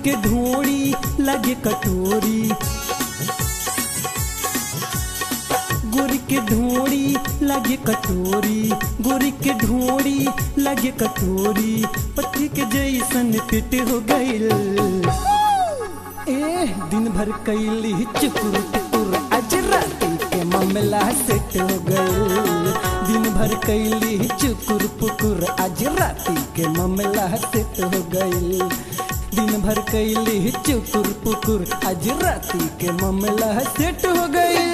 के ढोड़ी लगे कटोरी गोरी के ढोड़ी लगे कटोरी गोरी के ढोड़ी लगे कटोरी पति के जैसन पेट हो गईल ए दिन भर कैली चुकुर टुकुर आज राती के मामला सेट हो गईल दिन भर कैली चुकुर पुकुर आज राती के मामला सेट हो गईल दिन भर कैली चुकुर पुकुर आज राती के मामला सेट हो गईल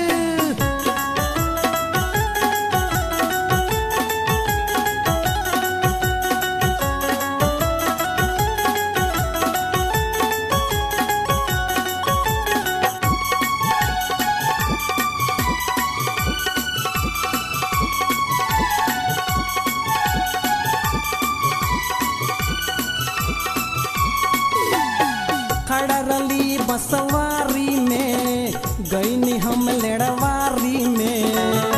खड़ा रली बसवारी में गईनी हम लेड़वारी में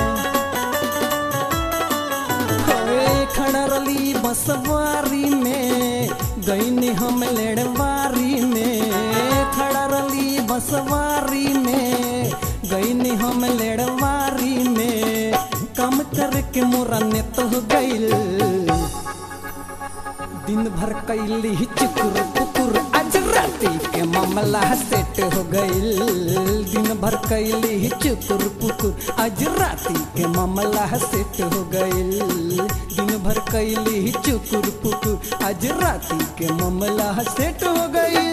होए खड़ा रली बसवारी में गईनी हम लेड़वारी में खड़ा रली बसवारी में गईनी हम लेड़वारी में कम करके मोरा नेत हो गईल दिन भर कैली चुकुर पुकुर आज राती के मामला सेट हो गईल दिन भर कैली चुकुर पुकुर आज राती के मामला सेट हो गईल दिन भर कैली चुकुर पुकुर आज राती के मामला सेट हो गईल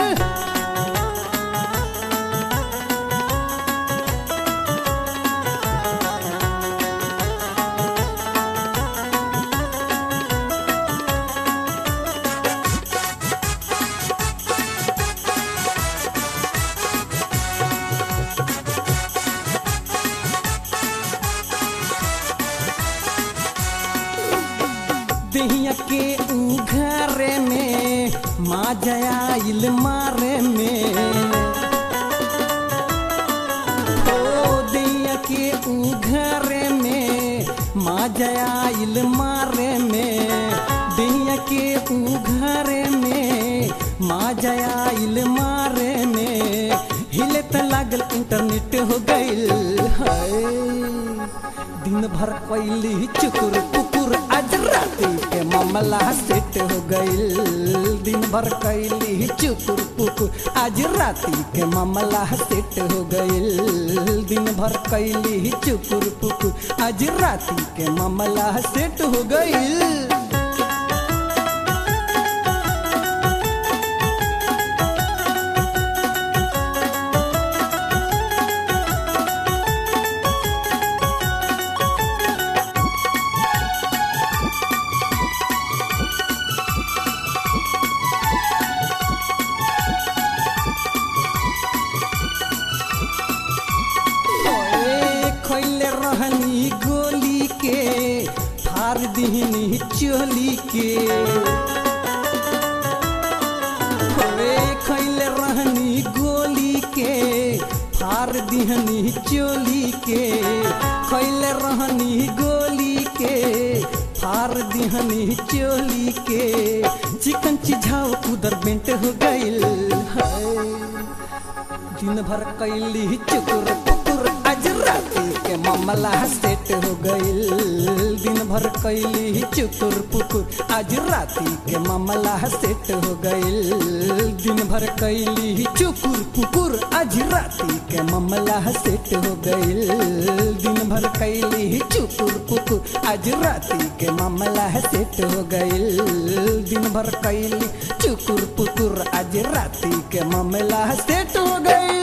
दहिया के उघारे में माँ जयाइल मारे में ओ दहिया के उघारे में माँ जयाइल मारे में दहिया के उघारे में माँ जयाइल मारे में हिले त लागल इंटरनेट हो गईल हाय दिन भर कैली चुकुर पुकुर आज राती के मामला सेट हो गईल दिन भर कैली चुकुर पुकुर आज राती के मामला सेट हो गईल दिन भर कैली चुकुर पुकुर आज राती के मामला सेट हो गईल ओए खैले रहनी गोली के फार दिहनी चोली के ओए खैले रहनी गोली के फार दिहनी चोली के खैले रहनी गोली के फार दिहनी चोली के चिकन चिझाव उधर बेंट हो गईल हाय दिन भर कैली चुकुर पुकुर आज राती के मामला सेट हो गईल दिन भर कैली चुकुर पुकुर आज राती के मामला सेट हो गईल दिन भर कैली चुकुर पुकुर आज राती के मामला सेट हो गईल दिन भर कैली चुकुर पुकुर आज राती के मामला सेट हो गईल दिन भर कैली चुकुर पुकुर आज राती के मामला सेट हो गईल